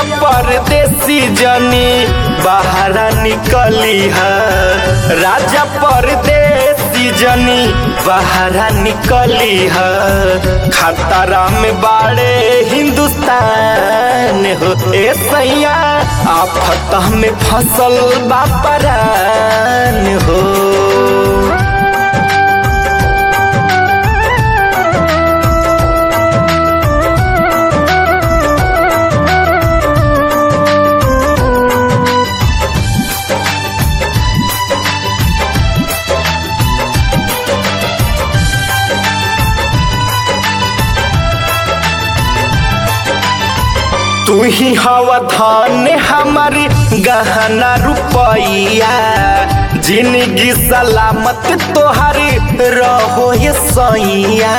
पिया परदेसी जनी बाहरा निकली है राजा परदेसी जनी बाहरा निकली है खतरा में बाड़े हिंदुस्तान हो ए सैया आफत में फसल बापरान हो तू ही हवा धन हमारी गहना रुपैया जिंदगी सलामत तोहारी रहो ये सैया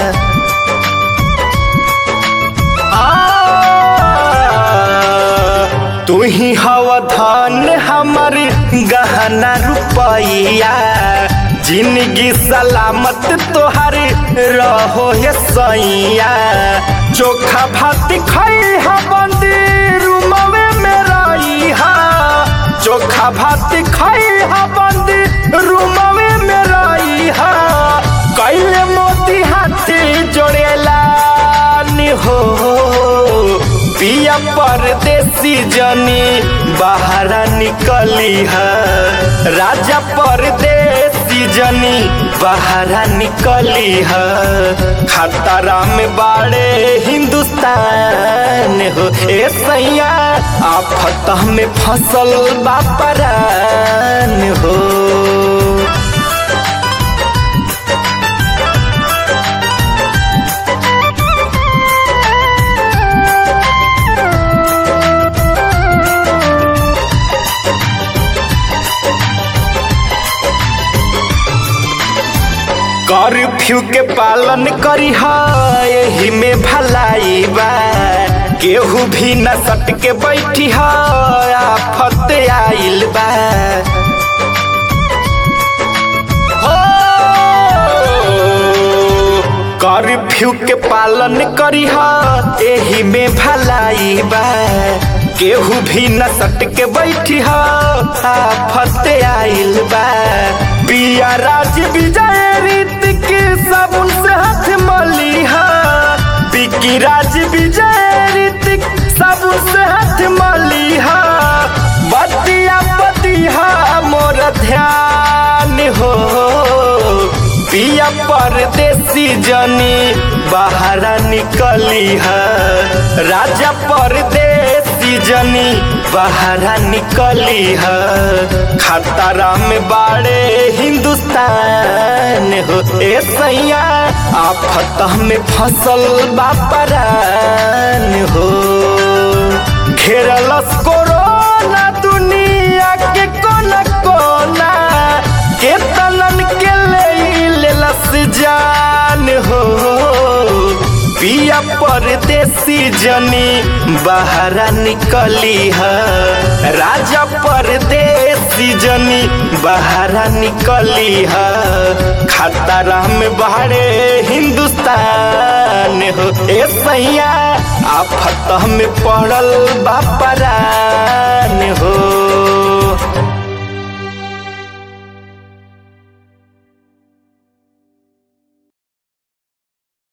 आ, तू ही हवा धन हमारी गहना रुपैया जिंदगी सलामत तोहारी रहो ये सैया चोखा भात खाई हा बंदी रूमवे में रही हा चोखा भात खाई हा बंदी रूमवे में रही हा कैले मोती हाथी जोड़ेला नि हो पिया परदेसी जनी बाहरा निकली है राजा परदेसी जनी बाहरा निकली है खतरा में बाड़े हिंदुस्तान हो ए सैया आफत में फसल बापरान हो कर्फ्यू के पालन करी यही में भलाई बा केहू भी न सट के बैठी है आफत आइल बा कर्फ्यू के पालन करी यही में भलाई बा केहू भी न सट के बैठी है आफत आइल बा पिया राज विजय रीत के साबुन से हाथ मली है बिकी राज विजय रीत साबुन से हाथ मली है बतिया बतिया मोर ध्यान हो पिया परदेसी जनी बाहरा निकली है राजा परदेसी जनी बाहरा निकली है खतरा में बाड़े हिंदुस्तान हो ए सैया आफत में फसल बापरान हो घेरलस कोरोना दुनिया के कोना कोना के तलन के ले लेलस जान हो पिया परदेसी जनी बाहरा निकली है राजा परदेसी जनी बाहरा निकली है खतरा में बाहरे हिंदुस्तान हो ए सैया आफत में पड़ल बापरा